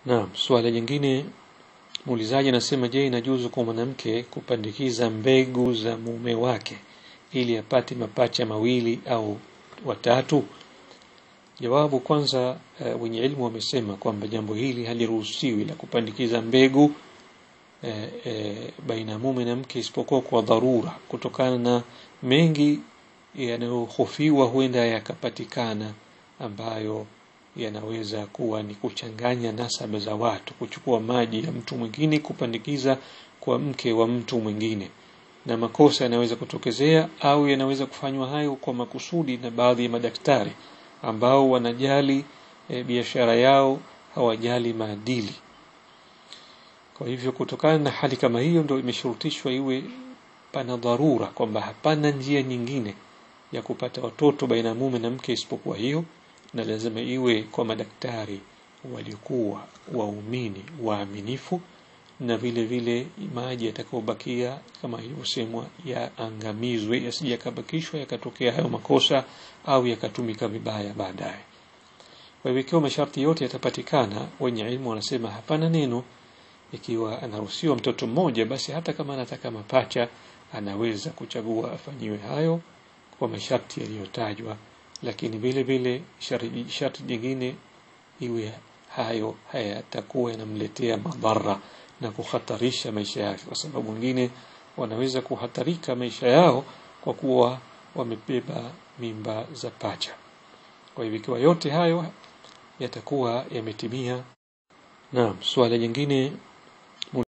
Naam, swala jingine muulizaji anasema je, inajuzu kwa mwanamke kupandikiza mbegu za mume wake ili apate mapacha mawili au watatu? Jawabu kwanza, uh, wenye ilmu wamesema kwamba jambo hili haliruhusiwi la kupandikiza mbegu uh, uh, baina ya mume na mke isipokuwa kwa dharura, kutokana na mengi yanayohofiwa huenda yakapatikana ambayo yanaweza kuwa ni kuchanganya nasaba za watu, kuchukua maji ya mtu mwingine kupandikiza kwa mke wa mtu mwingine, na makosa yanaweza kutokezea au yanaweza kufanywa hayo kwa makusudi na baadhi ya madaktari ambao wanajali e, biashara yao, hawajali maadili. Kwa hivyo, kutokana na hali kama hiyo, ndio imeshurutishwa iwe pana dharura, kwamba hapana njia nyingine ya kupata watoto baina ya mume na mke isipokuwa hiyo na lazima iwe kwa madaktari waliokuwa waumini waaminifu, na vile vile maji yatakayobakia kama ilivyosemwa yaangamizwe, yasije yakabakishwa yakatokea hayo makosa au yakatumika vibaya baadaye. Kwa hivyo ikiwa masharti yote yatapatikana, wenye ilmu wanasema hapana neno. Ikiwa anaruhusiwa mtoto mmoja, basi hata kama anataka mapacha anaweza kuchagua afanyiwe hayo kwa masharti yaliyotajwa lakini vile vile sharti jingine iwe hayo hayatakuwa yanamletea madhara na kuhatarisha maisha yake, kwa sababu wengine wanaweza kuhatarika maisha yao kwa kuwa wamebeba mimba za pacha. Kwa hivyo ikiwa yote hayo yatakuwa yametimia. Naam, swala jingine